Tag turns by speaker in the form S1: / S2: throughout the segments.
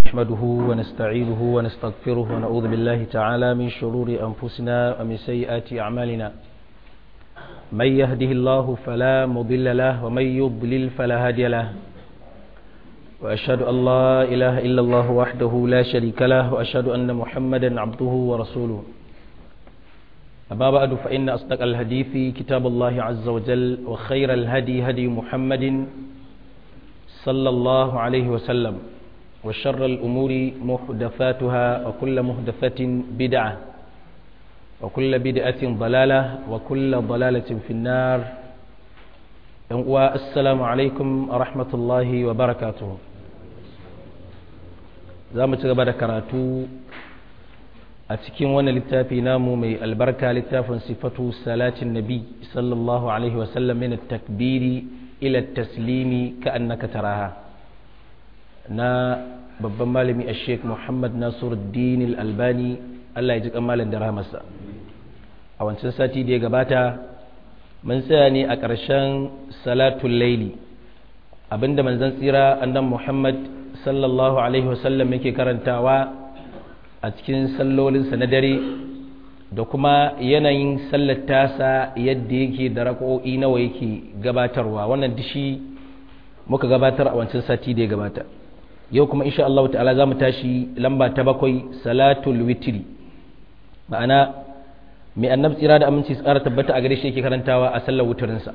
S1: نحمده ونستعينه ونستغفره ونعوذ بالله تعالى من شرور أنفسنا ومن سيئات أعمالنا من يهده الله فلا مضل له ومن يضلل فلا هادي له وأشهد أن لا إله إلا الله وحده لا شريك له وأشهد أن محمدا عبده ورسوله أما بعد فإن أصدق الحديث كتاب الله عز وجل وخير الهدي هدي محمد صلى الله عليه وسلم وشر الأمور محدثاتها وكل محدثة بدعة وكل بدعة ضلالة وكل ضلالة في النار والسلام عليكم ورحمة الله وبركاته زامة غبار كراتو أتكين وانا للتافي نامو مي البركة للتاف صفة صلاة النبي صلى الله عليه وسلم من التكبير إلى التسليم كأنك تراها na babban malami a sheik muhammad nasiruddin albani allah ya ji kamalin da rahamarsa a wancan sati da ya gabata mun tsaya ne a ƙarshen salatul laili abinda manzon tsira annan muhammad sallallahu alaihi wasallam yake karantawa a cikin sallolinsa na dare da kuma yanayin sallar tasa yadda yake da rako'i nawa yake gabatarwa wannan dishi muka gabatar a wancan sati da ya gabata yau kuma insha Allah ta'ala za mu tashi lamba ta bakwai salatul witri ma'ana mai annab tsira da aminci tsara tabbata a gare shi yake karantawa a sallar wutarinsa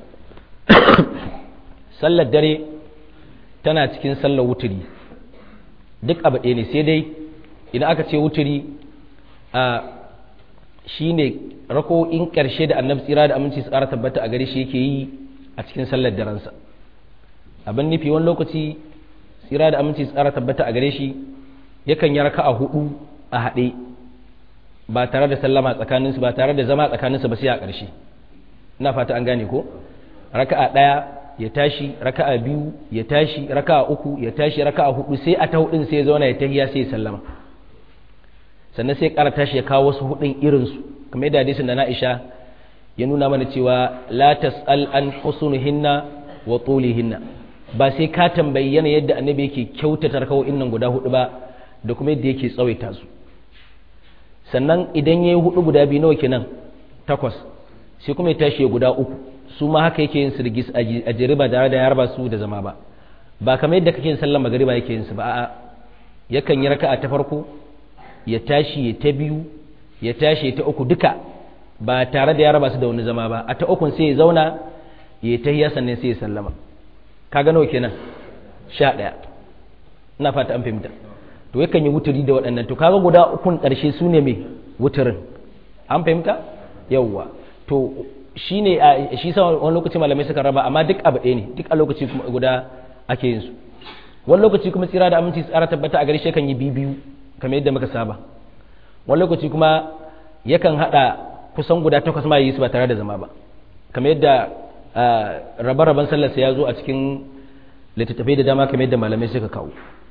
S1: sallar dare tana cikin sallar wuturi duk abu ɗaya ne sai dai idan aka ce wuturi a shi ne rako'in ƙarshe da annab tsira da aminci tsara tabbata a gare shi yake yi a cikin sallar darensa abin nufi wani lokaci tsira da aminci tsara tabbata a gare shi yakan yi raka a hudu a haɗe ba tare da sallama tsakaninsu ba tare da zama tsakaninsu ba sai a ƙarshe ina fata an gane ko raka a ɗaya ya tashi raka a biyu ya tashi raka a uku ya tashi raka a hudu sai a ta hudun sai ya zauna ya tahiya sai ya sallama sannan sai ƙara tashi ya kawo wasu hudun irinsu kamar yadda hadisin da na'isha ya nuna mana cewa la tas'al an husnuhinna wa tulihinna ba sai ka tambayi yana yadda annabi yake kyautata rakawo'in nan guda hudu ba da kuma yadda yake tsawaita su sannan idan ya yi hudu guda biyu nawa kenan takwas sai kuma ya tashi guda uku su ma haka yake yin su rigis a jere ba tare da ya raba su da zama ba ba kamar yadda kake yin sallar magariba yake yin su ba a'a yakan yi raka'a ta farko ya tashi ya ta biyu ya tashi ya ta uku duka ba tare da ya raba su da wani zama ba a ta ukun sai ya zauna ya tahiya sannan sai ya sallama ka gano kenan sha ɗaya ina fata an fahimta to yakan yi wuturi da waɗannan to kaga guda ukun ƙarshe su ne mai wuturin an fahimta yawwa to shi ne shi sa wani lokaci malamai suka raba amma duk abu ɗaya ne duk a lokaci guda ake yin su wani lokaci kuma tsira da aminci tsara tabbata a gari shi kan yi biyu kamar yadda muka saba wani lokaci kuma yakan haɗa kusan guda takwas ma yi su ba tare da zama ba kamar yadda rabe-raben sallarsa ya zo a cikin littattafai da dama kamar yadda malamai suka kawo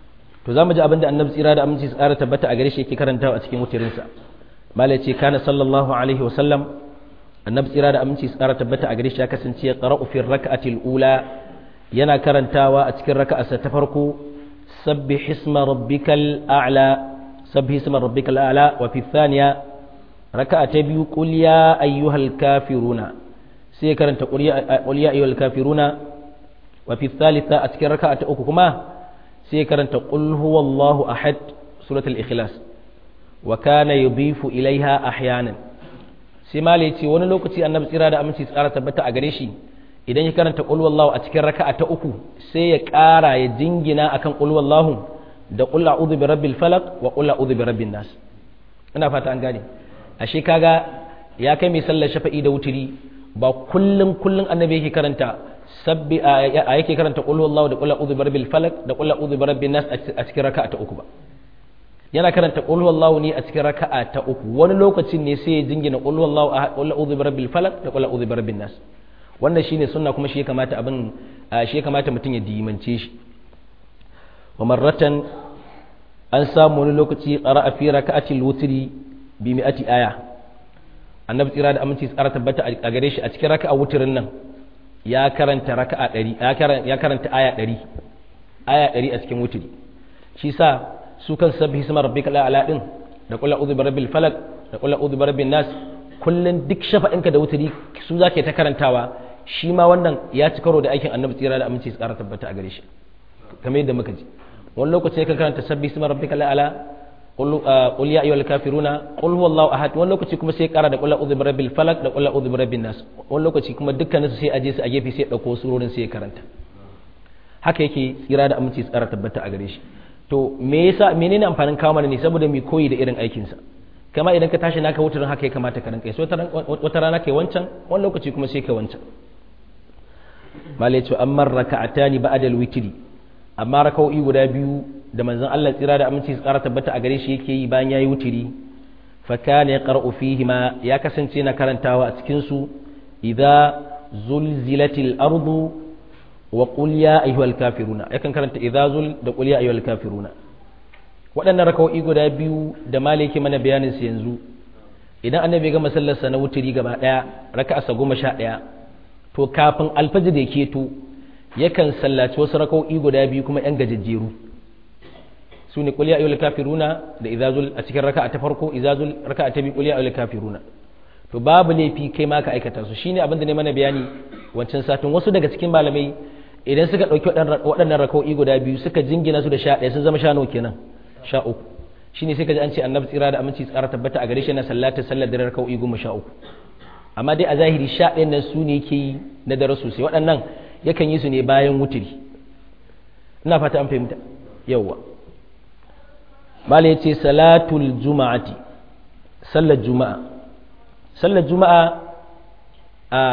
S1: to za mu ji abinda annabi tsira da aminci tsara tabbata a gare shi yake karantawa a cikin wutirinsa malai ce kana sallallahu alaihi wasallam annabi tsira da aminci tsara tabbata a gare shi ya kasance ya qara'u fi rak'atil ula yana karantawa a cikin raka'arsa ta farko sabbih isma rabbikal a'la sabbih isma rabbikal a'la wa fi thaniya raka'a ta biyu qul ya ayyuhal kafiruna sai ya karanta qul ya ayyuhal kafiruna wa fi thalitha a cikin raka'a ta uku kuma sai ya karanta qul huwallahu ahad suratul ikhlas wa kana yudifu ilaiha ahyanan sai mali ce wani lokaci annabi tsira da aminci tsara tabbata a gare shi idan ya karanta qul wallahu a cikin raka'a ta uku sai ya ƙara ya jingina akan qul wallahu da qul a'udhu bi rabbil falaq wa qul a'udhu bi rabbin nas ina fata an gane ashe kaga ya kai mai sallar shafa'i da wuturi ba kullum kullum annabi yake karanta sabbi a yake karanta qul huwallahu da qul a'udhu birabbil falaq da qul a'udhu birabbin nas a cikin raka'a ta uku ba yana karanta qul huwallahu ne a cikin raka'a ta uku wani lokacin ne sai ya jingina qul huwallahu qul a'udhu birabbil falaq da qul a'udhu birabbin nas wannan shine sunna kuma shi ya kamata abin shi ya kamata mutum ya dimance shi wa marratan an samu wani lokaci qara'a fi raka'atil wutri bi mi'ati aya annabi tsira da aminci tsara tabbata a gare shi a cikin raka'a wutirin nan ya karanta raka'a ɗari ya karanta aya ɗari aya ɗari a cikin wuturi shi sa su kan sabbi hisma rabbika ala din da qul a'udhu bi rabbil falaq da qul a'udhu bi rabbin nas kullun duk shafa'inka da wuturi su zake ta karantawa shi ma wannan ya ci karo da aikin annabi tsira da aminci tsara tabbata a gare shi kamar yadda muka ji wani lokaci ka karanta sabbi hisma rabbika ala qul ya ayyuhal kafiruna qul huwallahu ahad wani lokaci kuma sai kara da qul a'udhu bi rabbil falaq da qul a'udhu bi rabbin nas wani lokaci kuma dukkanin su sai aje su a gefe sai dauko surorin sai ya karanta haka yake tsira da aminci tsara tabbata a gare shi to me yasa menene amfanin kawo mana ne saboda mu koyi da irin aikin sa kama idan ka tashi naka wutarin haka ya kamata ka rinka yi wata rana kai wancan wani lokaci kuma sai kai wancan malai ce amma raka'atani ba'da al-witri amma raka'o'i guda biyu da manzon Allah tsira da aminci tsara tabbata a gare shi yake yi bayan yayi wutiri fa kana yaqra'u fihi ma ya kasance na karantawa a cikin su idza zulzilatil ardu wa qul ya ayyuhal kafiruna yakan karanta idza zul da qul ya ayyuhal kafiruna waɗannan raka'o'i guda biyu da malaki mana bayanin su yanzu idan annabi ya ga masallarsa na wutiri gaba daya raka'a sa goma sha ɗaya to kafin alfajir da keto yakan sallaci wasu raka'o'i guda biyu kuma yan gajejjeru su ne kuliya ayyul kafiruna da izazul a cikin raka'a ta farko izazul raka'a ta biyu kuliya ayyul kafiruna to babu laifi kai ma ka aikata su shine abin da ne mana bayani wancan satin wasu daga cikin malamai idan suka dauki waɗannan raka'o'i guda biyu suka jingina su da sha ɗaya sun zama sha nawa kenan sha uku shine sai ka ji an ce annabi tsira da aminci tsara tabbata a gare shi na sallata sallar dare raka'o'i goma sha uku amma dai a zahiri sha ɗayan nan su ne yake yi na dare sosai waɗannan yakan yi su ne bayan wuturi ina fata an fahimta yawwa mala ya ce salatul juma'ati sallar juma'a sallar juma'a a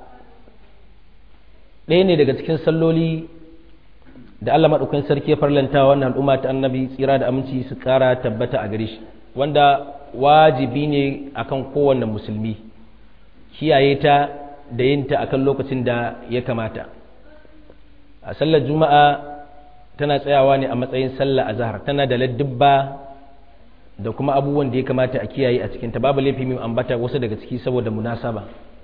S1: ɗaya ne daga cikin salloli da Allah maɗaukan sarki ya farlanta wannan al'umma ta annabi tsira da aminci su ƙara tabbata a gare shi wanda wajibi ne akan kowanne musulmi kiyaye ta da yin ta akan lokacin da ya kamata a sallar juma'a tana tsayawa ne a matsayin sallar azhar tana da ladubba da kuma abubuwan da ya kamata a kiyaye a cikinta babu laifi mai ambata wasu daga ciki saboda munasaba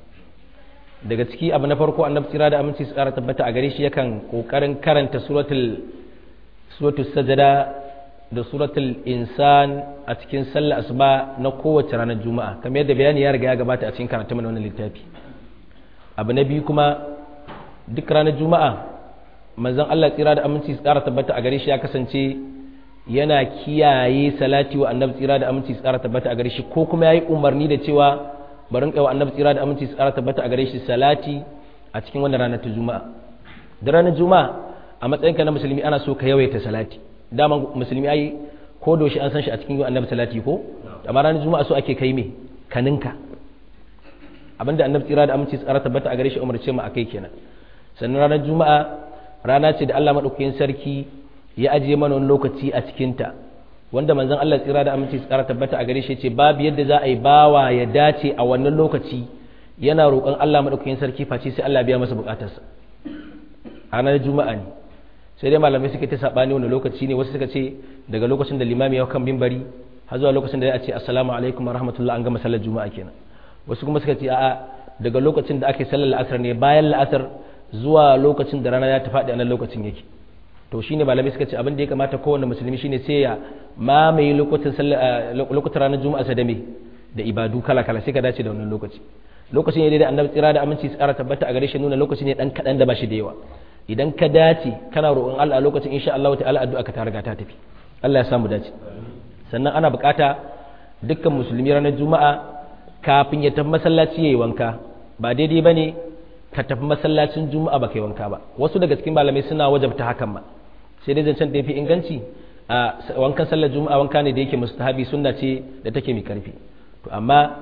S1: daga ciki abu na farko annabi tsira da aminci su kara tabbata a gare shi yakan kokarin karanta suratul suratul sajada da suratul insan a cikin sallar asuba na kowace ranar juma'a kamar yadda bayani ya riga ya gabata a cikin karatu mana wannan littafi abu na biyu kuma duk ranar juma'a manzon Allah tsira da aminci su kara tabbata a gare shi ya kasance yana kiyaye salati wa annabi tsira da aminci su kara tabbata a gare shi ko kuma yayi umarni da cewa barin kai wa annabi tsira da aminci su kara tabbata a gare shi salati a cikin wannan ranar ta juma'a da ranar juma'a a matsayinka na musulmi ana so ka yawaita salati dama musulmi ai ko doshi an san shi a cikin yi annabi salati ko amma ranar juma'a so ake kai me kaninka abinda annabi tsira da aminci tsara tabbata a gare shi umarce mu akai kenan sannan ranar juma'a rana ce da Allah madaukakin sarki ya ajiye mana wani lokaci a cikin ta wanda manzon Allah tsira da aminci tsara tabbata a gare shi ce babu yadda za a yi bawa ya dace a wannan lokaci yana roƙon Allah madaukakin sarki face sai Allah biya masa bukatarsa ranar juma'a ne sai dai malamai suka ta sabani wani lokaci ne wasu suka ce daga lokacin da limami ya kan bimbari har zuwa lokacin da ya ce assalamu alaikum wa rahmatullah an gama sallar juma'a kenan wasu kuma suka ce a'a daga lokacin da ake sallar la'asar ne bayan la'asar zuwa lokacin da rana ya ta faɗi a nan lokacin yake to shine malamai suka ce abin da ya kamata kowanne musulmi shine sai ya mamaye lokutan lokutan ranar juma'a sa da me da ibadu kala kala sai ka dace da wannan lokaci lokacin ne da annabi tsira da aminci tsara tabbata a gare shi nuna lokaci ne dan kadan da ba shi da yawa idan ka dace kana roƙon Allah a lokacin insha Allah ta'ala addu'a ka ta riga ta tafi Allah ya samu dace sannan ana bukata dukkan musulmi ranar juma'a kafin ya tafi masallaci yayi wanka ba daidai bane ka tafi masallacin juma'a ba kai wanka ba wasu daga cikin malamai suna wajabta hakan ba sai dai zancen da yafi inganci a wankan sallar juma'a wanka ne da yake mustahabi sunna ce da take mai karfi to amma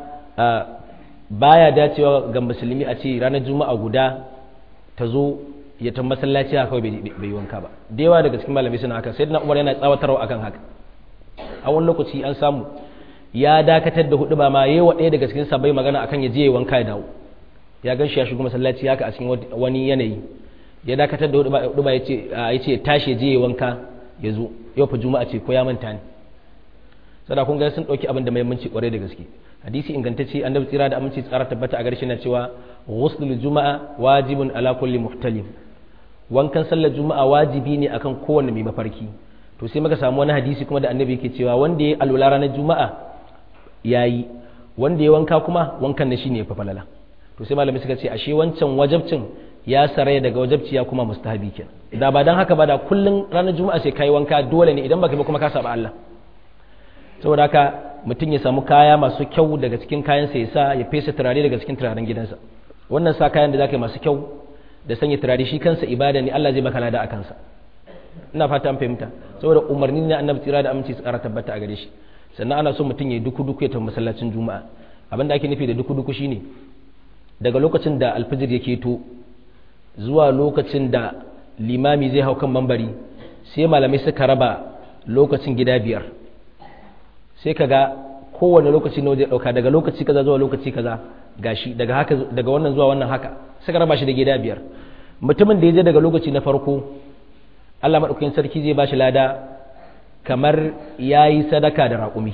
S1: baya dacewa ga musulmi a ce ranar juma'a guda ta zo ya ta masallaci haka kawai bai wanka ba da yawa daga cikin malamai suna haka sai na umar yana tsawatarwa akan haka a wani lokaci an samu ya dakatar da hudu ba ma yayi wa ɗaya daga cikin sabai magana akan ya je ya wanka ya dawo ya gan shi ya shigo masallaci haka a cikin wani yanayi ya dakatar da hudu ba ya ce tashi ya je ya wanka ya zo yau fa juma'a ce ko ya manta ne sada kun ga sun dauki abin da muhimmanci kwarai da gaske hadisi ingantacce annabi tsira da aminci tsara tabbata a garshe na cewa ghuslul juma'a wajibun ala kulli muhtalim wankan sallar juma'a wajibi ne akan kowanne mai mafarki to sai muka samu wani hadisi kuma da annabi yake cewa wanda ya alwala ranar juma'a yayi wanda ya wanka kuma wankan na shine fa falala to sai malamai suka ce ashe wancan wajabcin ya saraya daga wajabci ya kuma mustahabi kenan da ba dan haka ba da kullun ranar juma'a sai kai wanka dole ne idan baka ba kuma ka saba Allah saboda haka mutum ya samu kaya masu kyau daga cikin kayansa ya sa ya fesa turare daga cikin turaren gidansa wannan sa kayan da zaka yi masu kyau da sanya turare shi kansa ibada ne Allah zai baka lada a kansa ina fata an fahimta saboda umarni ne annabi tsira da aminci su kara tabbata a gare shi sannan ana so mutum ya duku duku ya tafi masallacin juma'a abin da ake nufi da duku duku shine daga lokacin da alfijir yake to zuwa lokacin da limami zai hau kan mambari sai malamai suka raba lokacin gida biyar sai ka ga kowane lokaci na waje ɗauka daga lokaci kaza zuwa lokaci kaza gashi daga haka daga wannan zuwa wannan haka suka raba shi da gida biyar mutumin da ya je daga lokaci na farko Allah madaukakin sarki zai bashi lada kamar yayi sadaka da raƙumi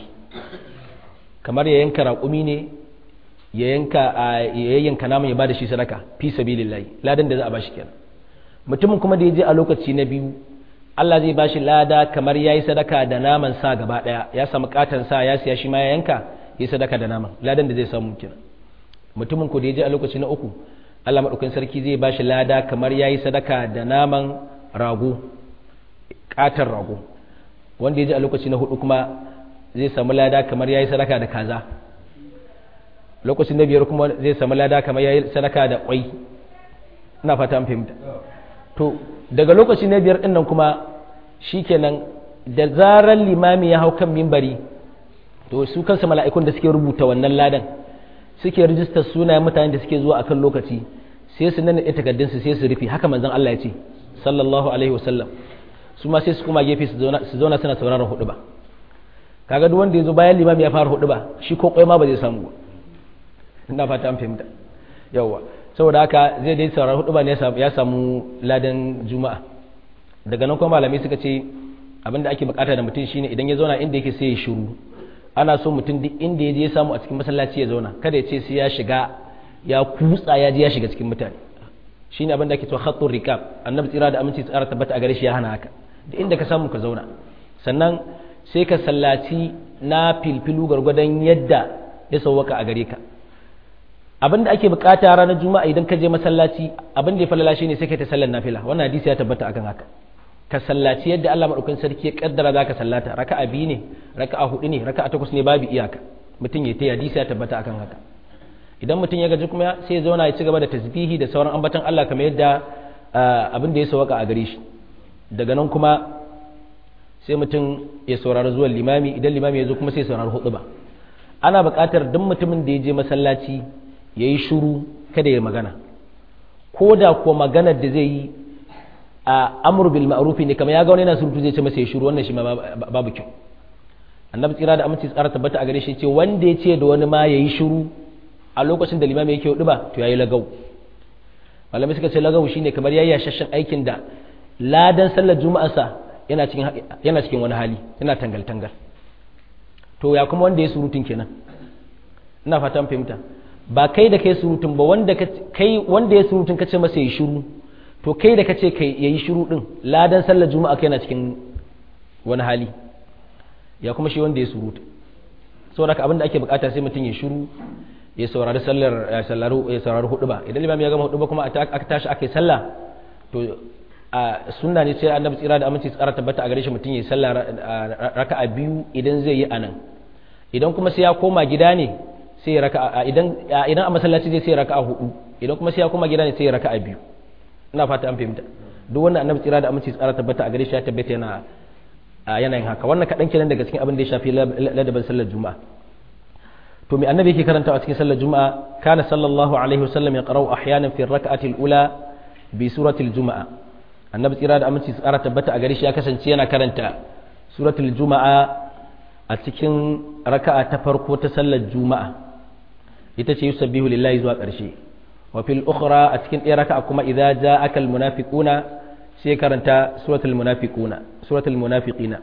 S1: kamar ya yanka raƙumi ne ya yanka ya yanka naman ya bada shi sadaka fi sabilillahi ladan da za a bashi kenan mutumin kuma da ya je a lokaci na biyu Allah zai bashi lada kamar yayi sadaka da naman sa gaba daya ya samu katan sa ya siya shi ma ya yanka yi sadaka da naman ladan da zai samu kenan mutumin ko da yaje a lokaci na uku Allah madaukakin sarki zai bashi lada kamar yayi sadaka da naman rago katan rago wanda yaje a lokaci na hudu kuma zai samu lada kamar yayi sadaka da kaza lokacin na biyar kuma zai samu lada kamar yayi sadaka da kwai ina fata an fahimta to daga lokaci na biyar dinnan kuma shikenan da zarar limami ya hau kan mimbari to su kansu mala'ikun da suke rubuta wannan ladan suke rijistar sunayen mutanen da suke zuwa akan lokaci sai su nan takardun su sai su rufe haka manzon Allah ya ce sallallahu alaihi wasallam su ma sai su kuma gefe su zauna su zauna suna sauraron hudu ba kaga duk wanda ya zo bayan limami ya fara hudu ba shi ko kwai ma ba zai samu ba ina fata an fahimta yawwa saboda haka zai dai saurari hudu ba ne ya samu ladan juma'a daga nan kuma malamai suka ce abinda ake bukata da mutum shine idan ya zauna inda yake sai ya shiru ana so mutum duk inda ya je ya samu a cikin masallaci ya zauna kada ya ce sai ya shiga ya kutsa ya je ya shiga cikin mutane shine abin da ake cewa khattur rikab annabi tsira da aminci tsara tabbata a gare shi ya hana haka duk inda ka samu ka zauna sannan sai ka sallaci na filfilu gargwadon yadda ya sauwaka a gare ka abin da ake bukata ranar juma'a idan ka je masallaci abin da ya falala shi ne sai ka ta sallar nafila wannan hadisi ya tabbata akan haka ka sallaci yadda Allah madaukakin sarki ya kaddara zaka sallata raka'a biyu ne raka'a hudu ne raka'a takwas ne babu iyaka mutum ya ta hadisi ya tabbata akan haka idan mutum ya gaji kuma sai ya zauna ya ci gaba da tasbihi da sauran ambaton Allah kamar yadda abin da ya sauka a gare shi daga nan kuma sai mutum ya saurari zuwan limami idan limami ya zo kuma sai ya saurari hudu ba ana buƙatar duk mutumin da ya je masallaci ya yi shuru kada ya magana ko da kuwa maganar da zai yi a amur bil ma'rufi ne kamar ya ga wani yana surutu zai ce masa ya shuru wannan shi ma babu kyau annabi tsira da aminci tsara tabbata a gare shi ce wanda ya ce da wani ma ya yi shuru a lokacin da limami yake hudu ba to ya yi lagau malamai suka ce lagau shine kamar ya yi yashashen aikin da ladan sallar juma'arsa yana cikin yana cikin wani hali yana tangal tangal to ya kuma wanda ya surutun kenan ina fatan fahimta ba kai da kai surutun ba wanda kai wanda ya surutun kace masa yi shiru to kai da kace kai yayi shiru din ladan sallar juma'a kai na cikin wani hali ya kuma shi wanda ya surutu saboda haka abin da ake bukata sai mutum ya shiru ya saurari sallar ya saurari ya saurari hudu ba idan limami ya gama hudu ba kuma aka tashi aka yi sallah to a sunna ne sai annabi tsira da aminci tsara tabbata a gare shi mutum ya yi sallah raka'a biyu idan zai yi anan idan kuma sai ya koma gida ne sai raka'a idan idan a masallaci zai sai raka'a hudu idan kuma sai ya koma gida ne sai raka'a biyu ina fata an fahimta duk wannan annabi tsira da aminci tsara tabbata a gare shi ya tabbata yana yanayin haka wannan kadan kenan daga cikin abin da ya shafi ladabin sallar juma'a to me annabi yake karanta a cikin sallar juma'a kana sallallahu alaihi wasallam ya qara'u ahyanan fi rak'ati al-ula bi surati al-juma'a annabi tsira da aminci tsara tabbata a gare shi ya kasance yana karanta suratul juma'a a cikin raka'a ta farko ta sallar juma'a ita ce yusabbihu lillahi zuwa ƙarshe wa fil ukhra a cikin ɗaya raka'a kuma idza ja'aka al munafiquna sai karanta suratul munafiquna suratul munafiqina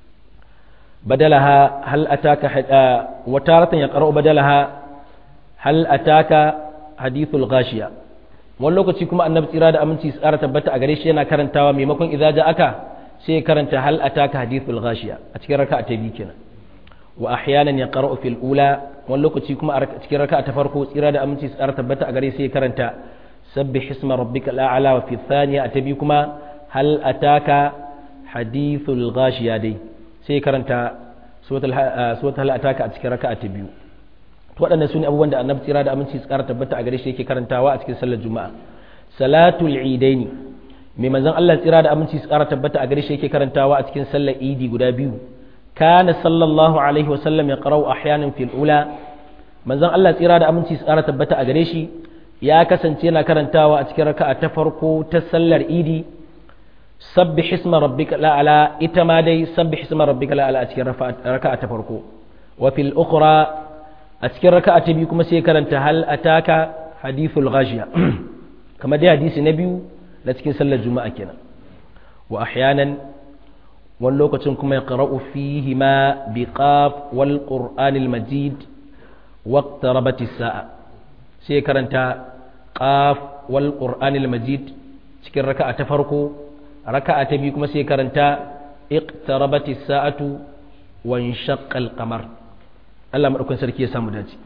S1: badalaha hal ataka wa taratan yaqra'u badalaha hal ataka hadithul ghashiya wani lokaci kuma annabi tsira da aminci tsara tabbata a gare shi yana karantawa maimakon idza ja'aka sai ya karanta hal ataka hadithul ghashiya a cikin raka'a ta biyu kenan wa ahyanan yaqra'u fil ula wani lokaci kuma a cikin raka'a ta farko tsira da aminci tsara tabbata a gare sai ya karanta sabbih isma rabbikal a'la wa fi thaniya ta biyu kuma hal ataka hadithul ghashiya dai sai ya karanta suratul hal ataka a cikin raka'a ta biyu to waɗannan sune abubuwan da annabi tsira da aminci tsara tabbata a gare shi yake karantawa a cikin sallar juma'a salatul idaini mai manzon Allah tsira da aminci tsara tabbata a gare shi yake karantawa a cikin sallar idi guda biyu kana sallallahu alaihi wasallam ya qara'u ahyanan fil ula manzon Allah tsira da aminci tsara tabbata a gare shi ya kasance yana karantawa a cikin raka'a ta farko ta sallar idi sabbih isma rabbika la'ala ita ma dai sabbih isma rabbika la'ala a cikin raka'a ta farko wa fil ukhra a cikin raka'a ta biyu kuma sai karanta hal ataka hadithul ghashiya kamar dai hadisi na biyu na cikin sallar juma'a kenan wa ahyanan wani lokacin kuma ya qara'u fihi ma bi qaf wal qur'anil majid waqtarabat as-sa'a sai karanta qaf wal qur'anil majid cikin raka'a ta farko raka'a ta biyu kuma sai karanta iqtarabat as-sa'atu wa inshaqqa al-qamar Allah madaukakin sarki ya samu dace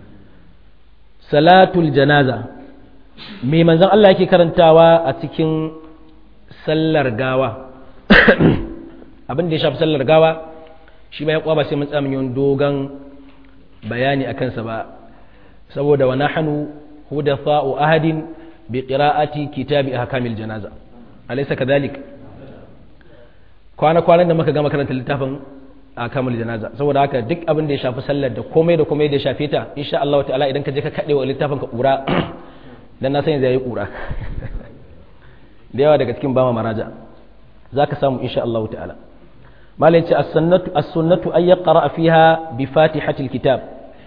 S1: salatul janaza me manzon Allah yake karantawa a cikin sallar gawa abin da ya shafi sallar gawa shi ba ya kwa ba sai mun tsamin yawan dogon bayani a kansa ba saboda wa nahnu hudafa'u ahadin bi qira'ati kitabi ahkamil janaza alaysa kadhalik kwana kwanan da muka gama karanta littafin ahkamul janaza saboda haka duk abin da ya shafi sallar da komai da komai da ya shafe ta insha Allah ta'ala idan ka je ka kade wa littafin ka kura dan na san zai yi kura da yawa daga cikin bama maraja zaka samu insha Allah ta'ala malai ce as-sunnatu as-sunnatu ay yaqra fiha bi fatihatil kitab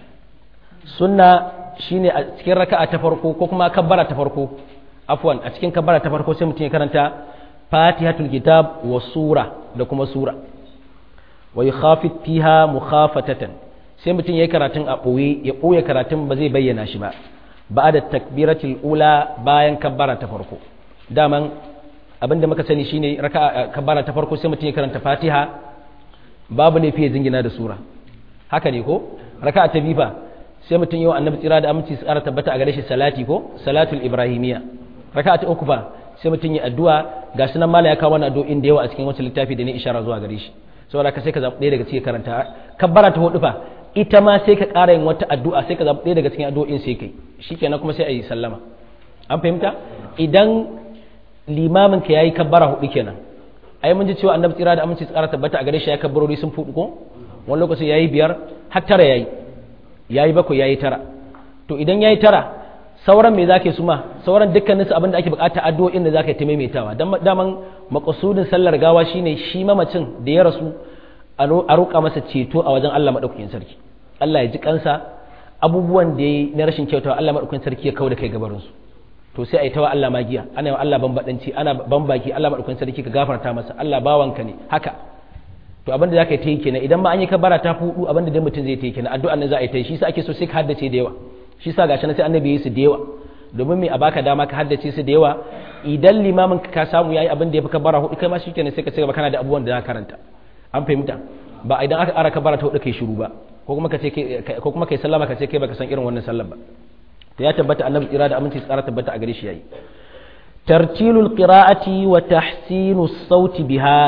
S1: sunna shine a cikin raka'a ta farko ko kuma kabbara ta farko afwan a cikin kabbara ta farko sai mutum ya karanta fatihatul kitab wa sura da kuma sura wa yukhafit fiha mukhafatatan sai mutum yayi karatun a boye ya boye karatun ba zai bayyana shi ba ba'da takbiratul ula bayan kabbara ta farko daman abinda muka sani shine raka'a kabbara ta farko sai mutum ya karanta fatiha babu ne fiye jingina da sura haka ne ko raka'a ta bifa sai mutum yau annabi tsira da aminci su ƙara tabbata a gare shi salati ko salatul ibrahimiya raka'a ta uku fa sai mutum ya addu'a ga sunan mala ya kawo wani addu'o'in da yawa a cikin wancan littafi da ne ishara zuwa gare shi saboda ka sai ka zaɓi ɗaya daga cikin karanta kabbara ta hudu fa ita ma sai ka ƙara yin wata addu'a sai ka zaɓi ɗaya daga cikin addu'o'in sai kai shikenan kuma sai a yi sallama an fahimta idan limamin ka yayi kabbara hudu kenan ai mun ji cewa annabi tsira da aminci su ƙara tabbata a gare shi ya kabbarori sun fudu ko wani lokacin yayi biyar har tara yayi yayi bakwai yayi tara to idan yayi tara sauran me zake su ma sauran dukkanin su abinda ake bukata addu'o'in da zaka yi ta maimaitawa dan daman maqsudin sallar gawa shine shi mamacin da ya rasu a roƙa masa ceto a wajen Allah madaukakin sarki Allah ya ji kansa abubuwan da yayi na rashin kyautawa Allah madaukakin sarki ya kauda kai gabarin su to sai a yi tawa Allah magiya ana yi Allah bambadanci ana bambaki Allah madaukakin sarki ka gafarta masa Allah bawanka ne haka to abinda zaka yi ta yi kenan idan ma an yi kabara ta fudu abinda dai mutum zai ta yi kenan addu'an nan za a yi ta yi shi sa ake so sai ka haddace da yawa shi sa gashi na sai annabi yi su da yawa domin me a baka dama ka haddace su da yawa idan limamin ka samu yayi abin da ya fi kabara hudu kai ma shi kenan sai ka ce kana da abubuwan da za ka karanta an fahimta ba idan aka ara kabara ta hudu kai shiru ba ko kuma ka ce ko kuma kai sallama ka ce kai baka san irin wannan sallar ba to ya tabbata annabi tsira da aminci tsara tabbata a gare shi yayi tartilul qira'ati wa tahsinu sauti biha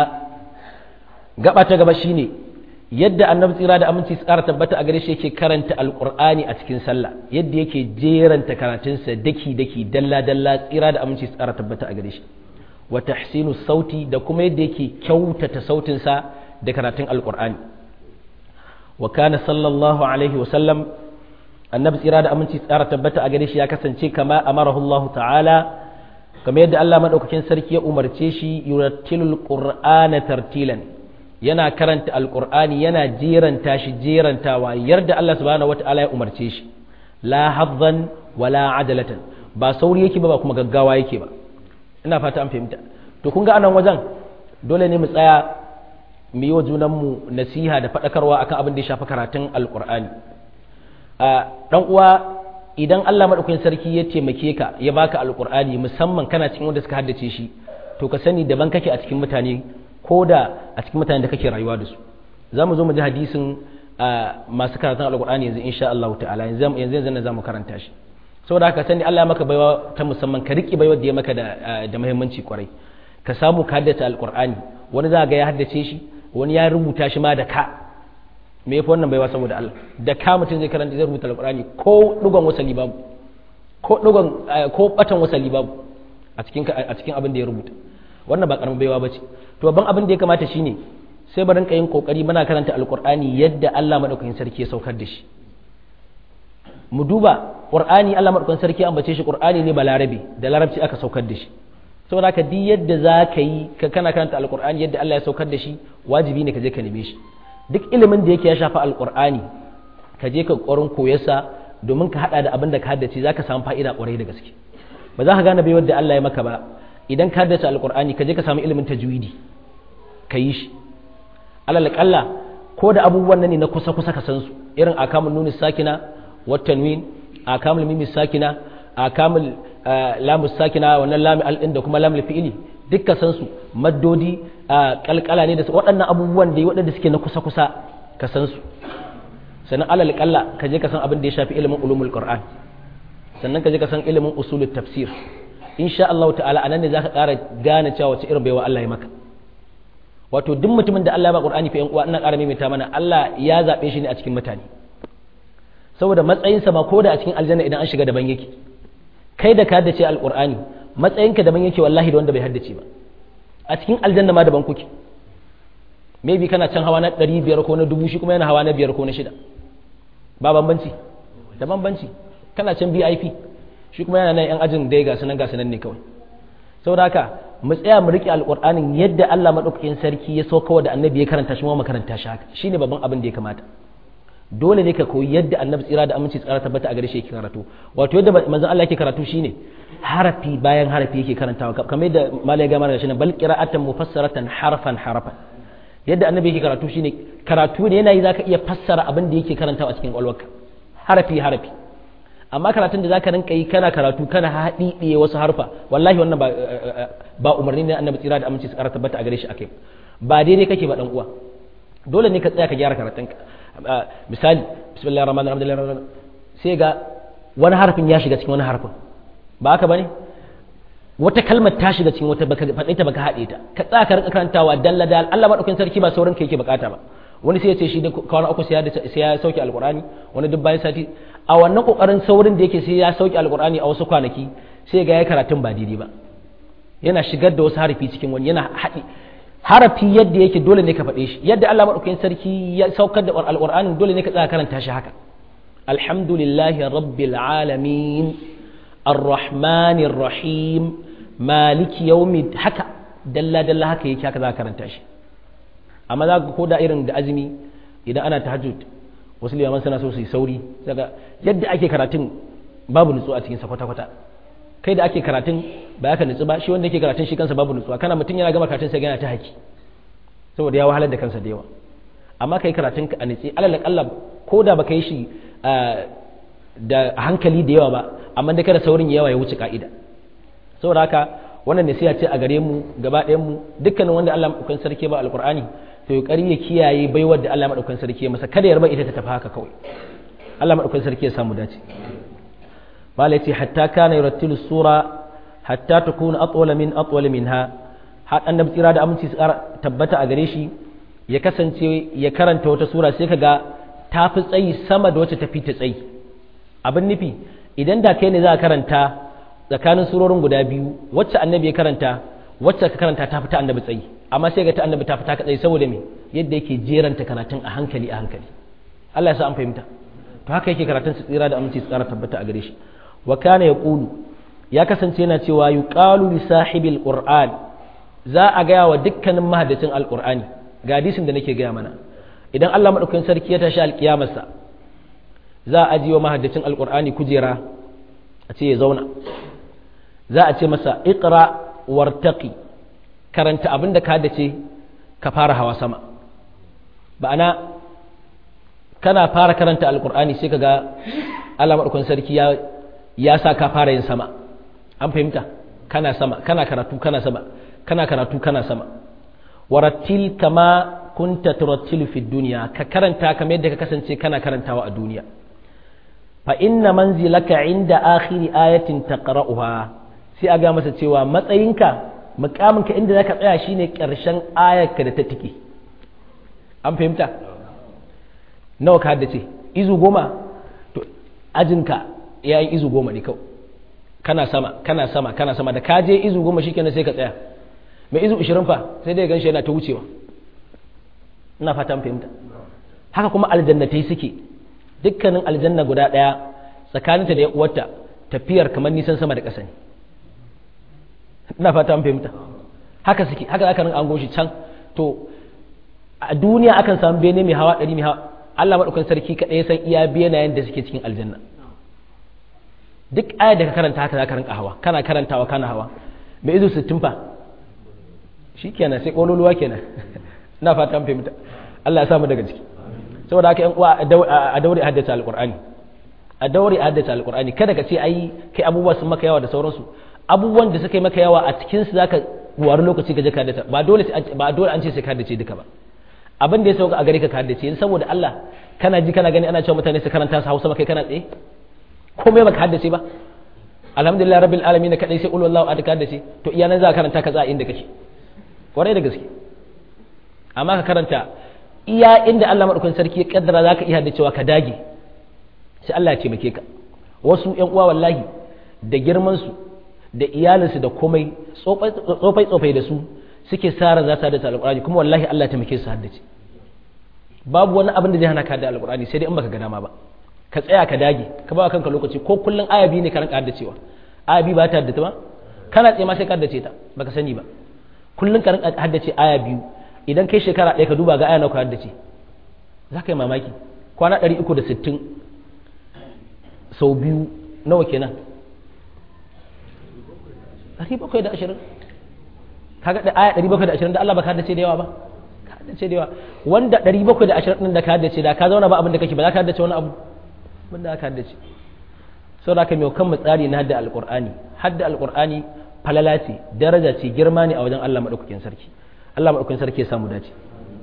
S1: gaba ta gaba shine yadda annabi tsira da aminci tsara tabbata a gare shi yake karanta alqur'ani a cikin sallah yadda yake jeranta karatunsa daki daki dalla dalla tsira da aminci tsara tabbata a gare shi wa tahsinu sauti da kuma yadda yake kyautata sautinsa da karatun alqur'ani wa kana sallallahu alaihi wa sallam annabi tsira da aminci tsara tabbata a gare shi ya kasance kama amarahu Allah ta'ala kamar yadda Allah madaukakin sarki ya umarce shi yurattilul qur'ana tartilan yana karanta alqur'ani yana jeranta shi jerantawa yarda Allah subhanahu wata'ala ya umarce shi la haddan wala adalatan ba sauri yake ba ba kuma gaggawa yake ba ina fata an fahimta to kun ga anan wajen dole ne mu tsaya mu yi wa junanmu nasiha da faɗakarwa akan abin da ya shafi karatun alqur'ani dan uwa idan Allah madaukakin sarki ya taimake ka ya baka alqur'ani musamman kana cikin wanda suka haddace shi to ka sani daban kake a cikin mutane ko da a cikin mutanen da kake rayuwa da su za mu zo mu ji hadisin masu karatun alkur'ani yanzu insha Allah ta'ala yanzu yanzu yanzu za mu karanta shi saboda haka sani Allah ya maka baiwa ta musamman ka riƙe baiwa da ya maka da da muhimmanci kwarai ka samu ka haddace alkur'ani wani za ga ya haddace shi wani ya rubuta shi ma da ka me yafi wannan baiwa saboda Allah da ka mutum zai karanta zai rubuta alkur'ani ko dugon wasali babu ko dugon ko batan wasali babu a cikin a cikin abin da ya rubuta wannan ba karamin baiwa bace to babban abin da ya kamata shine sai barin yin kokari muna karanta alkur'ani yadda Allah madaukakin sarki ya saukar da shi mu duba qur'ani Allah madaukakin sarki an bace shi qur'ani ne balarabe da larabci aka saukar da shi saboda haka duk yadda za ka yi ka kana karanta alkur'ani yadda Allah ya saukar da shi wajibi ne ka je ka neme shi duk ilimin da yake ya shafa alkur'ani ka je ka ƙwarin koyarsa domin ka hada da abin da ka haddace za ka samu fa'ida ƙwarai da gaske ba za ka gane bai wadda Allah ya maka ba idan ka haddace alkur'ani ka je ka samu ilimin tajwidi ka yi shi alal kalla ko da abubuwan nan ne na kusa kusa ka san su irin akamul nuni sakina wat tanwin akamul mimi sakina akamul lamu sakina wannan lamu al da kuma lamu fi'ili duk ka san su maddodi kalkala ne da waɗannan abubuwan da waɗanda suke na kusa kusa ka san su sannan alal kalla ka je ka san abin da ya shafi ilimin ulumul qur'an sannan ka je ka san ilimin usulut tafsir insha Allah ta'ala anan ne zaka ƙara gane cewa wace irin baiwa Allah ya maka wato duk mutumin da Allah ya ba Qur'ani fa yan uwa ina ƙara maimaita mana Allah ya zabe shi ne a cikin mutane saboda matsayinsa ma ko da a cikin aljanna idan an shiga daban yake kai da ka haddace alqur'ani matsayinka daban yake wallahi da wanda bai haddace ba a cikin aljanna ma daban kuke maybe kana can hawa na 500 ko na 1000 shi kuma yana hawa na 5 ko na 6 ba bambanci da bambanci kana can VIP shi kuma yana nan yan ajin dai ga sunan ga sunan ne kawai saboda haka mu tsaya mu rike alqur'anin yadda Allah madaukakin sarki ya sauka da annabi ya karanta shi ma makaranta shi haka shine babban abin da ya kamata dole ne ka koyi yadda annabi tsira da aminci tsara tabbata a gare shi yake karatu wato yadda manzon Allah yake karatu shine harafi bayan harafi yake karantawa kamar yadda malai ga mana shine bal qira'atan mufassaratan harfan harfan yadda annabi yake karatu shine karatu ne yana yi zaka iya fassara abin da yake karantawa a cikin kwalwarka harafi harafi amma karatun da zaka rinka yi kana karatu kana haɗiɗiye wasu harfa wallahi wannan ba ba umarni ne annabi tsira da aminci su ƙara tabbata a gare shi akai ba daidai kake ba dan uwa dole ne ka tsaya ka gyara karatunka misali bismillahir rahmanir rahim sai ga wani harfin ya shiga cikin wani harfin ba haka bane wata kalmar ta shiga cikin wata baka faɗe ta baka haɗe ta ka tsaya ka rinka karantawa dalla dal Allah madaukakin sarki ba saurin ka yake bukata ba wani sai ya ce shi da kwana uku sai ya sauke alqur'ani wani duk bayan sati a wannan kokarin saurin da yake sai ya sauke alqur'ani a wasu kwanaki sai ga ya karatun ba daidai ba yana shigar da wasu harafi cikin wani yana haɗi harafi yadda yake dole ne ka faɗe shi yadda Allah madaukakin sarki ya saukar da alqur'ani dole ne ka tsaya karanta shi haka alhamdulillahi rabbil alamin arrahmanir rahim maliki yaumi haka dalla dalla haka yake haka za ka karanta shi amma za ka koda irin da azumi idan ana tahajjud wasu liyaman suna so su yi sauri daga yadda ake karatun babu nutsuwa a cikin sa kwata kwata kai da ake karatun ba ya ka nutsu ba shi wanda yake karatun shi kansa babu nutsuwa kana mutum yana gama karatun sai yana ta haki saboda ya wahalar da kansa da yawa amma kai karatun ka a nutsi alal akalla ko da baka yi shi da hankali da yawa ba amma da kada saurin yawa ya wuce ka'ida saboda haka wannan nasiha ce a gare mu gaba ɗayan mu dukkanin wanda Allah madaukakin sarki ba alqur'ani to ya ya kiyaye baiwar da Allah madaukakin sarki masa kada ya raba ita ta tafi haka kawai Allah madaukakin sarki ya samu dace mala yace hatta kana yurattilu sura hatta takuna atwala min atwala minha har annabi tsira da aminci su tabbata a gare shi ya kasance ya karanta wata sura sai kaga ta fi tsayi sama da wacce ta fi ta tsayi abin nufi idan da kai ne za a karanta tsakanin surorin guda biyu wacce annabi ya karanta wacce ka karanta ta fita annabi tsayi amma sai ga ta annabi ta fita ka tsayi saboda me yadda yake jeranta karatun a hankali a hankali Allah ya sa an fahimta to haka yake karatun su tsira da aminci su tsara tabbata a gare shi wa kana yaqulu ya kasance yana cewa yuqalu li sahibil qur'an za a gaya wa dukkanin mahaddacin alqur'ani ga hadisin da nake gaya mana idan Allah madaukakin sarki ya tashi alkiyamarsa za a ajiye wa mahaddacin alqur'ani kujera a ce ya zauna za a ce masa iqra wartaqi karanta abin da ka dace ka fara hawa sama ba'ana kana fara karanta alkur'ani sai kaga Allah madaukakin sarki ya ya sa ka fara yin sama an fahimta kana sama kana karatu kana sama kana karatu kana sama warattil kama kunta turattilu fi duniya ka karanta kamar yadda ka kasance kana karantawa a duniya fa inna manzilaka inda akhiri ayatin taqra'uha sai a ga masa cewa matsayinka mukaminka inda zaka tsaya shine karshen ayarka da ta tike an fahimta nawa ka haddace izu goma to ajinka yayin izu goma ne kawai kana sama kana sama kana sama da ka je izu goma shikenan sai ka tsaya mai izu 20 fa sai dai ganshi yana ta wucewa ina fatan fahimta haka kuma aljannatai suke dukkanin aljanna guda daya tsakaninta da uwarta tafiyar kamar nisan sama da ƙasa ne ina fatan fahimta haka suke haka aka rinka an goshi can to a duniya akan samu bene mai hawa ɗari mai hawa Allah maɗaukan sarki kaɗai ya san iya benayen da suke cikin aljanna duk ayar da ka karanta haka za ka rinka hawa kana karantawa kana hawa mai izu sittin fa shi kenan sai ƙololuwa kenan ina fata an fahimta Allah ya samu daga ciki saboda haka yan uwa a daure a haddace alƙur'ani a daure a haddace alƙur'ani kada ka ce ai kai abubuwa sun maka yawa da sauransu abubuwan da suka yi maka yawa a cikin su zaka wari lokaci ka je ka haddace ba dole ba dole an ce sai ka haddace duka ba abin da ya sauka a gare ka ka haddace yanzu saboda Allah kana ji kana gani ana cewa mutane su karanta su Hausa kai kana tsaye komai baka haddace ba alhamdulillah rabbil alamin kadai sai ulul wallahu adaka haddace to iya nan za ka karanta ka za inda kake kwarai da gaske amma ka karanta iya inda Allah madaukakin sarki ya kaddara za ka iya haddacewa ka dage sai Allah ya taimake ka wasu ƴan uwa wallahi da girman su da iyalinsu da komai tsofai tsofai da su suke sa ran za su haddace alqur'ani kuma wallahi Allah ya taimake su haddace babu wani abin da zai hana ka da alqur'ani sai dai in baka ga dama ba ka tsaya ka dage ka ba kanka lokaci ko kullun aya biyu ne ka ranka haddacewa aya biyu ba ta haddace ba kana tsaye ma sai ka haddace ta baka sani ba kullun ka ranka haddace aya biyu idan kai shekara ɗaya ka duba ga aya nawa ka haddace za ka yi mamaki kwana 360 sau biyu nawa kenan 720 kaga da aya 720 da Allah baka haddace da yawa ba ka haddace da yawa wanda 720 din da ka haddace da ka zauna ba abin da kake ba za ka haddace wani abu wanda aka haddace sau da aka mai kan tsari na hadda alƙur'ani hadda alƙur'ani falala ce daraja ce girma ne a wajen Allah maɗaukakin sarki Allah maɗaukakin sarki ya samu dace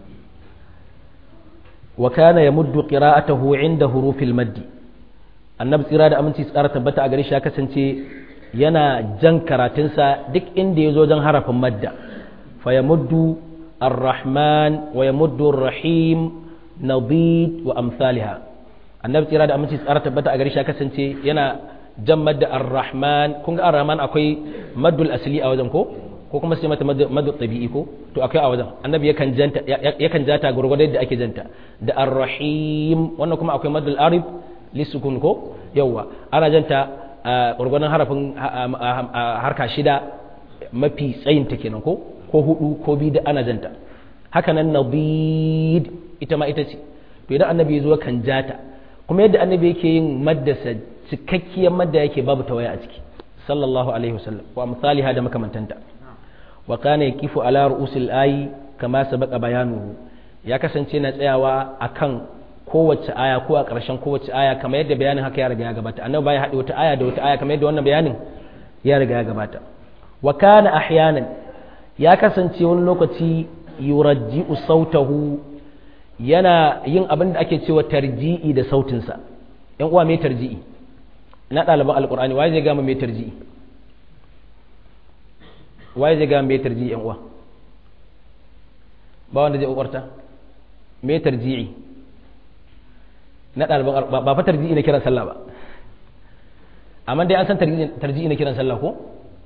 S1: wa kana yamuddu qira'atahu inda hurufil maddi annabi tsira da aminci tsara tabbata a gare shi ya kasance yana jan karatunsa duk inda ya zo jan harafin madda fa yamuddu ar-rahman wa yamuddu ar-rahim nadid wa amsalha annabi tsira da aminci tsara tabbata a gare shi kasance yana jan madda ar-rahman kun ga ar-rahman akwai maddul asli a wajen ko ko kuma sai mata maddu tabi'i ko to akwai a wajen annabi yakan janta yakan jata gurgurda yadda ake janta da ar-rahim wannan kuma akwai maddul arib lisukun ko yawa ana janta gurgurdan harafin harka shida mafi tsayin ta kenan ko ko hudu ko biyu da ana janta haka nan nabid ita ma ita ce to idan annabi ya zo kan jata kuma yadda annabi yake yin maddasa cikakkiyar madda yake babu tawaya a ciki sallallahu alaihi wasallam wa misaliha da makamantanta wa kana yakifu ala ru'usil ayi kama sabaqa bayanuhu ya kasance na tsayawa akan kowace aya ko a ƙarshen kowace aya kamar yadda bayanin haka ya riga ya gabata annabi baya haɗe wata aya da wata aya kamar yadda wannan bayanin ya riga ya gabata wa kana ahyanan ya kasance wani lokaci yurajji'u sautahu yana yin abin da ake cewa tarji'i da sautinsa ‘yan uwa mai tarji'i na ɗaliban alƙur'ani waye zai gama mai tarji'i waye zai gama mai tarji'i ‘yan uwa ba wanda zai ƙwaƙwarta mai tarji'i na ɗaliban ba fa tarji'i na kiran sallah ba amma dai an san tarji'i na kiran sallah ko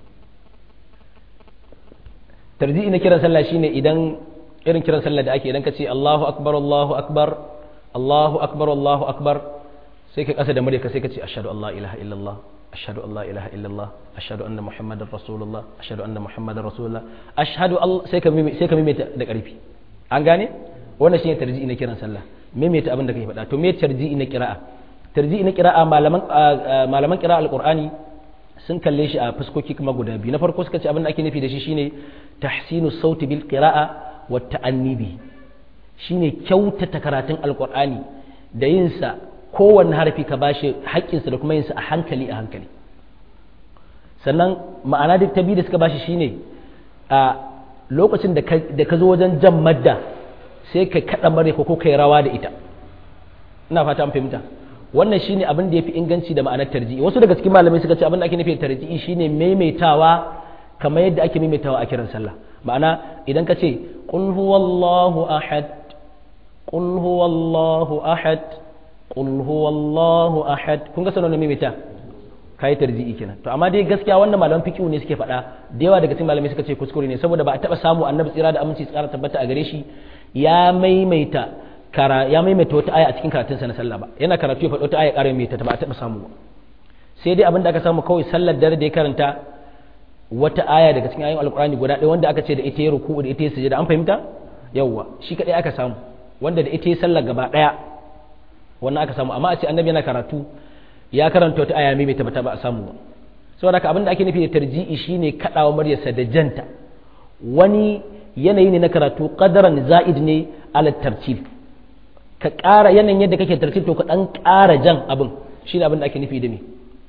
S1: tarji'i na kiran sallah shine idan irin kiran sallah da ake idan ka ce Allahu akbar Allahu akbar Allahu akbar Allahu akbar sai ka kasa da murya ka sai ka ce ashhadu an la ilaha illallah ashhadu an la ilaha illallah ashhadu anna muhammadar rasulullah ashhadu anna muhammadar rasulullah ashhadu sai ka sai ka mimita da karfi an gane wannan shine tarji'i na kiran sallah mimita abin da kai faɗa to me tarji'i na qira'a tarji'i na qira'a malaman malaman qira'a alqur'ani sun kalle shi a fuskoki kuma guda biyu na farko suka ce abin da ake nufi da shi shine tahsinu sauti bil qira'a wata annibi shi ne kyautata karatun alkur'ani da yinsa kowanne harafi ka bashi haƙƙinsa da kuma yinsa a hankali a hankali sannan ma'ana duk ta biyu da suka bashi shine a lokacin da ka zo wajen jan madda sai ka kaɗa mare ko kai rawa da ita ina fata an fahimta wannan shine abin da yafi inganci da ma'anar tarji'i wasu daga cikin malamai suka ce abin da ake nufi da tarji'i shine maimaitawa kamar yadda ake maimaitawa a kiran sallah ma'ana idan ka ce qul huwallahu ahad qul huwallahu ahad qul huwallahu ahad kun ga sanan maimaita kai tarji'i kenan to amma dai gaskiya wannan malaman fiqh ne suke faɗa da yawa daga cikin malamai suka ce kuskure ne saboda ba a taba samu annabi tsira da aminci tsara tabbata a gare shi ya maimaita kara ya maimaita wata aya a cikin karatun sa na sallah ba yana karatu ya faɗo wata aya ƙara maimaita ta ba a taba samu ba sai dai abin da aka samu kawai sallar dare da ya karanta wata aya daga cikin ayoyin alkurani guda ɗaya wanda aka ce da ita ya ruku da ita ya sujada an fahimta yawwa shi kadai aka samu wanda da ita ya sallar gaba ɗaya wannan aka samu amma a ce annabi yana karatu ya karanta wata aya mai ta ba a samu ba saboda haka abin da ake nufi da tarji'i shine kadawa muryarsa da janta wani yanayi ne na karatu qadaran za'id ne ala tartib ka ƙara yanayin yadda kake tartib to ka dan ƙara jan abin shine abin da ake nufi da me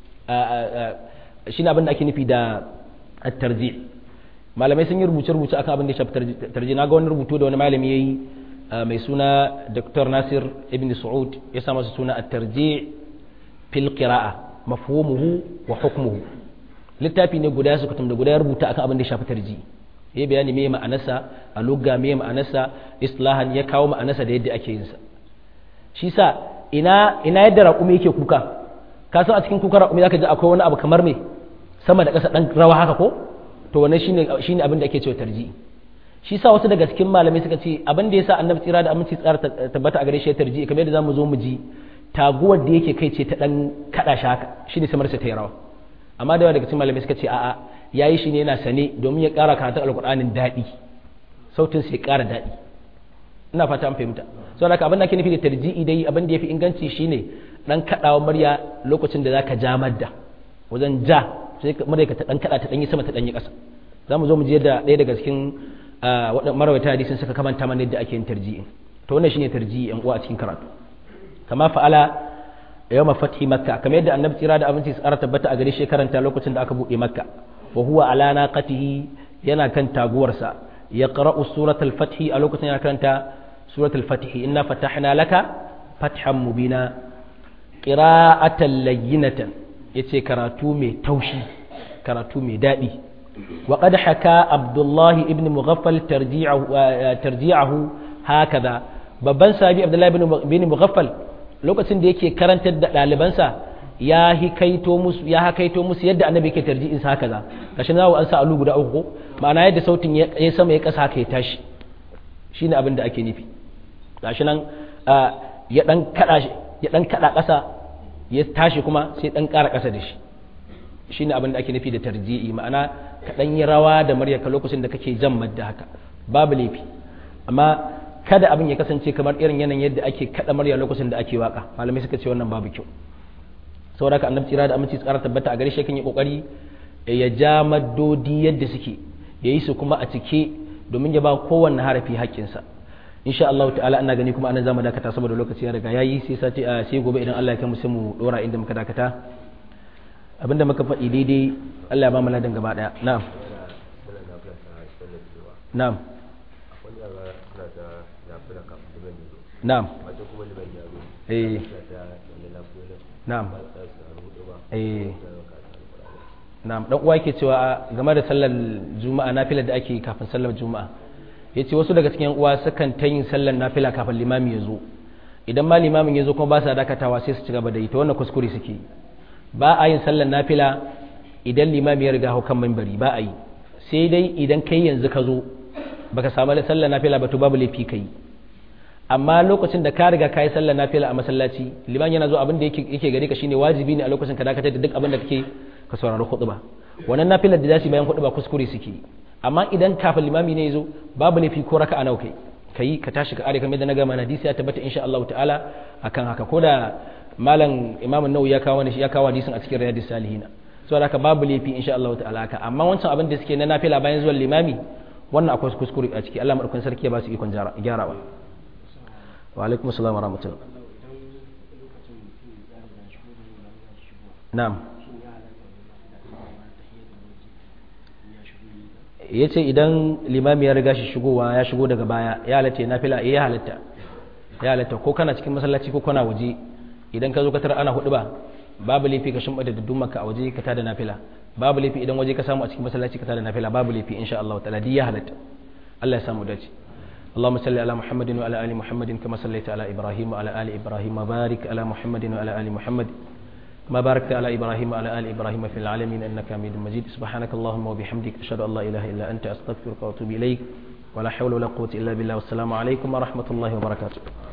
S1: shine abin da ake nufi da at-tarji' malamai sun yi rubuce-rubuce akan abin da ya shafi tarji na ga wani rubutu da wani malami yayi mai suna Dr. Nasir Ibn Saud ya sa masa suna at-tarji' fil qira'a mafhumuhu wa hukmuhu littafi ne guda su kutum da guda ya rubuta akan abin da ya shafi tarji ya bayani me ma'anarsa a lugga me ma'anarsa islahan ya kawo ma'anarsa da yadda ake yin sa shi sa ina ina yadda raƙumi yake kuka ka san a cikin kuka raƙumi zaka ji akwai wani abu kamar me sama da ƙasa dan rawa haka ko to wannan shine shine abin da ake cewa tarji shi sa wasu daga cikin malamai suka ce abin da yasa annabi tsira da aminci tsara tabbata a gare shi ya tarji kamar yadda zamu zo mu ji taguwar da yake kai ce ta dan kada shi haka shine samar sa ta yi rawa amma da yawa daga cikin malamai suka ce a'a yayi shi ne yana sane domin ya ƙara karatun alƙur'anin daɗi sautin sai ƙara daɗi ina fata an fahimta saboda haka abin da ake nufi da tarji'i dai abin da yafi inganci shine dan kadawa murya lokacin da zaka ja madda wajen ja sai murya ka ta dan kada ta dan yi sama ta dan yi ƙasa zamu zo mu je da ɗaya daga cikin waɗannan marawata hadisin suka kamanta mana yadda ake yin tarji'i to wannan shine tarji'i yan uwa a cikin karatu kama fa'ala yawma fathi makka kamar yadda annabi tsira da abinci tsara tabbata a gare shi karanta lokacin da aka buɗe makka wa huwa ala naqatihi yana kan taguwarsa ya qara'u suratul fathi a lokacin yana karanta suratul fathi inna fatahna laka fathan mubina qira'atan layyinatan yace karatu mai taushi karatu mai dadi wa qad haka abdullahi ibn mughaffal tarji'ahu tarji'ahu hakaza babban sahabi abdullahi ibn mughaffal lokacin da yake karantar da ɗalibansa ya hikaito musu ya hakaito musu yadda annabi yake tarji'in sa haka za gashi na an sa alu guda uku ma'ana yadda sautin ya sama ya kasa haka ya tashi shine abin da ake nufi gashi nan ya dan kada ya dan kada kasa ya tashi kuma sai dan kara kasa da shi shine abin da ake nufi da tarji'i ma'ana ka dan yi rawa da muryarka lokacin da kake jan madda haka babu laifi amma kada abin ya kasance kamar irin yanayin yadda ake kada murya lokacin da ake waka malamai suka ce wannan babu kyau saboda haka annabi tsira da aminci tsara tabbata a gare shi kan yi kokari ya ja maddodi yadda suke ya yi su kuma a cike domin ya ba kowanne harafi haƙƙinsa insha Allah ta'ala ina gani kuma anan zamu dakata saboda lokaci ya riga yayi sai sati sai gobe idan Allah ya kai mu sai mu dora inda muka dakata abinda muka faɗi daidai Allah ya ba mu ladan gaba daya na'am na'am na'am eh na'am eh na'am dan uwa yake cewa game da sallar juma'a nafila da ake kafin sallar juma'a yace wasu daga cikin uwa sukan ta yin sallar nafila kafin limami ya zo idan ma limamin ya zo kuma ba sa dakatawa sai su ci gaba da yi ta wannan kuskure suke ba a yin sallar nafila idan limami ya riga hau kan minbari ba a yi sai dai idan kai yanzu ka zo baka samu sallar nafila ba to babu laifi kai amma lokacin da ka riga kai sallar nafila a masallaci liman yana zo abin da yake yake gare ka shine wajibi ne a lokacin ka dakatar da duk abin da kake ka saurari khutba wannan nafilar da zasu bayan khutba kuskure suke amma idan kafin limami ne yazo babu laifi ko raka'a nawa kai kai ka tashi ka are kamar da na gama hadisi ya tabbata insha Allah ta'ala akan haka ko da malam imamu nawawi ya kawo shi ya kawo hadisin a cikin riyadus salihin saboda haka babu laifi insha Allah ta'ala haka amma wancan abin da suke na nafila bayan zuwan limami wannan akwai kuskure a ciki Allah madaukakin sarki ya ba su ikon gyarawa wa alaikum assalam wa rahmatullah na'am ya ce idan limami ya riga shi shigowa ya shigo daga baya ya halatta ya nafila ya halatta ya halatta ko kana cikin masallaci ko kana waje idan ka zo ka tara ana hudu ba babu laifi ka shimba da maka a waje ka tada nafila babu laifi idan waje ka samu a cikin masallaci ka tada nafila babu laifi insha Allah ta'ala ya halatta Allah ya samu dace اللهم صل على محمد وعلى ال محمد كما صليت على ابراهيم وعلى ال ابراهيم وبارك على محمد وعلى ال محمد ما باركت على ابراهيم وعلى ال ابراهيم في العالمين انك حميد مجيد سبحانك اللهم وبحمدك اشهد ان لا اله الا انت استغفرك واتوب اليك ولا حول ولا قوه الا بالله والسلام عليكم ورحمه الله وبركاته